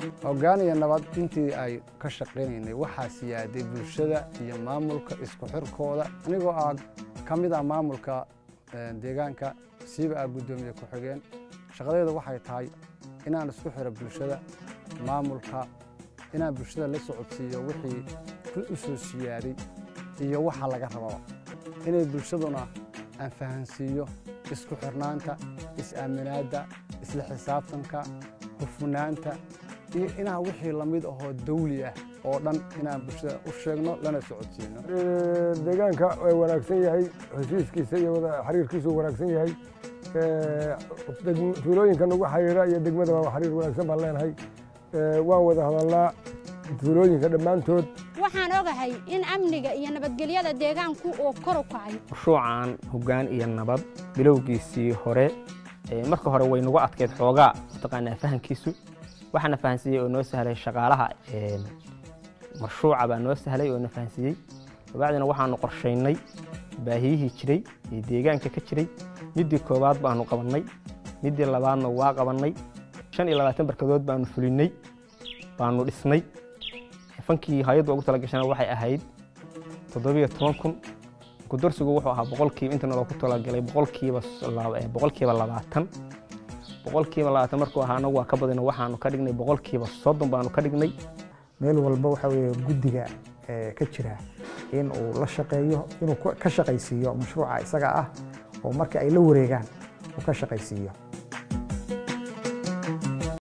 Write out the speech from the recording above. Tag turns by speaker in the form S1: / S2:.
S1: hoggaan iyo nabad intii ay ka shaqaynaynay waxaa siyaaday bulshada iyo maamulka isku xirkooda anigoo ah ka mid ah maamulka deegaanka siiba ah guddoomiye ku-xigeen shaqadeeda waxay tahay inaan isku xiro bulshada maamulka inaan bulshada la socodsiiyo wixii u soo siyaaday iyo waxa laga rababa inay bulshaduna aan fahansiiyo isku xirnaanta is-aaminaadda isla xisaabtanka hufnaanta iyo inaa wixii lamid ahoo dawli ah oo dhan inaan bulshada u sheegno lana socodsiino
S2: deegaanka waa wanaagsan yahay heshiiskiisa iyo xiriirkiisu wanaagsan yahay tuulooyinka nagu xiriira iyo degmada waa xiriir wanaagsan baan leenahay waan wada hadalnaa tuulooyinka dhammaantood
S3: waxaan ogahay in amniga iyo nabadgelyada deegaanku uu kor u kacay
S4: mashruucan hoggaan iyo nabad bilowgiisii hore marka hore way nagu adkeyd xoogaa mataqaanaa fahankiisu waxaana fahansiiyey oo noo sahlay shaqaalaha mashruuca baa noo sahlay oo na fahansiiyey dabacdina waxaanu qorshaynay baahiyihii jiray iyo deegaanka ka jiray middii koowaad baanu qabannay middii labaadna waa qabannay shan iyo labaatan barkadood baanu fulinnay baanu dhisnay fankii hay-addu ugu tala gashana waxay ahayd toddobiyo toban kun kudorsigu wuxuu ahaa boqolkiiba inta naloogu talagalay boqolkiiba boqolkiiba labaatan boqolkiiba labaatan markuu ahaa anagu waa ka badina waxaanu ka dhignay boqolkiiba soddon baanu ka dhignay
S5: meel walba waxa weeye guddiga ka jira in uu la shaqeeyo inuu ka shaqaysiiyo mashruuca isaga ah oo marka ay la wareegaan uu ka shaqaysiiyo